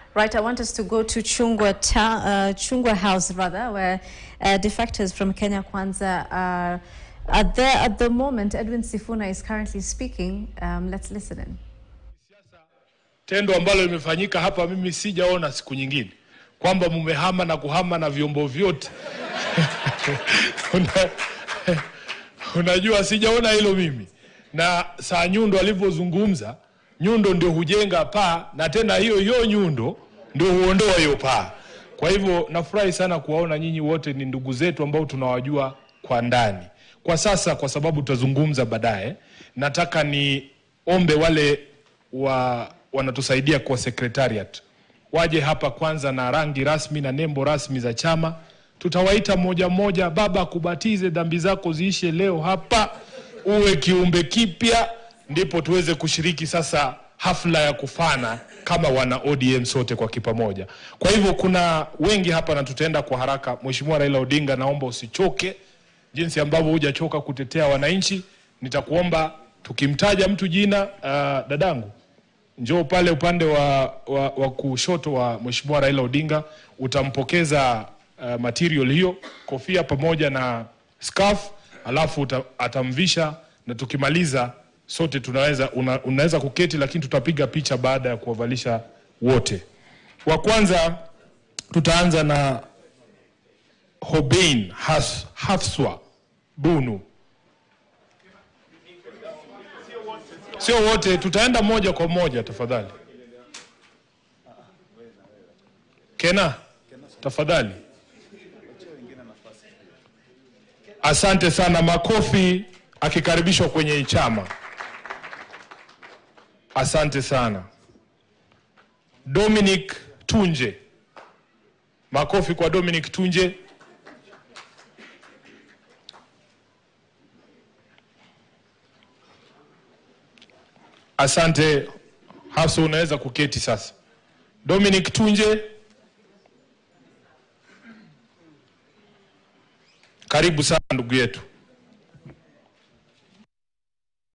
Right, I want us to go to Chungwa, ta- uh, Chungwa House, rather, where uh, defectors from Kenya Kwanza are, are there at the moment. Edwin Sifuna is currently speaking. Um, let's listen in. Tendo ambalo limefanyika hapa, mimi sijaona siku nyingine, kwamba mumehama na kuhama na vyombo vyote Una, unajua sijaona hilo mimi. Na saa Nyundo alivyozungumza, Nyundo ndio hujenga paa na tena hiyo hiyo Nyundo ndio huondoa hiyo paa. Kwa hivyo nafurahi sana kuwaona nyinyi wote ni ndugu zetu ambao tunawajua kwa ndani. Kwa sasa, kwa sababu tutazungumza baadaye, nataka niombe wale wa wanatusaidia kwa secretariat waje hapa kwanza na rangi rasmi na nembo rasmi za chama. Tutawaita mmoja mmoja. Baba akubatize, dhambi zako ziishe leo hapa, uwe kiumbe kipya, ndipo tuweze kushiriki sasa hafla ya kufana kama wana ODM sote kwa kipamoja. Kwa hivyo kuna wengi hapa na tutaenda kwa haraka. Mheshimiwa Raila Odinga, naomba usichoke jinsi ambavyo hujachoka kutetea wananchi. Nitakuomba tukimtaja mtu jina, uh, dadangu njoo pale upande wa, wa, wa kushoto wa Mheshimiwa Raila Odinga, utampokeza uh, material hiyo, kofia pamoja na scarf, alafu uta, atamvisha na tukimaliza sote tunaweza una, unaweza kuketi, lakini tutapiga picha baada ya kuwavalisha wote. Wa kwanza tutaanza na Hobein Has, Hafswa Bunu. Sio wote, tutaenda moja kwa moja tafadhali. Kena, tafadhali. Asante sana, makofi akikaribishwa kwenye chama. Asante sana. Dominic Tunje, makofi kwa Dominic Tunje. Asante Hafsa, unaweza kuketi sasa. Dominic Tunje, karibu sana ndugu yetu.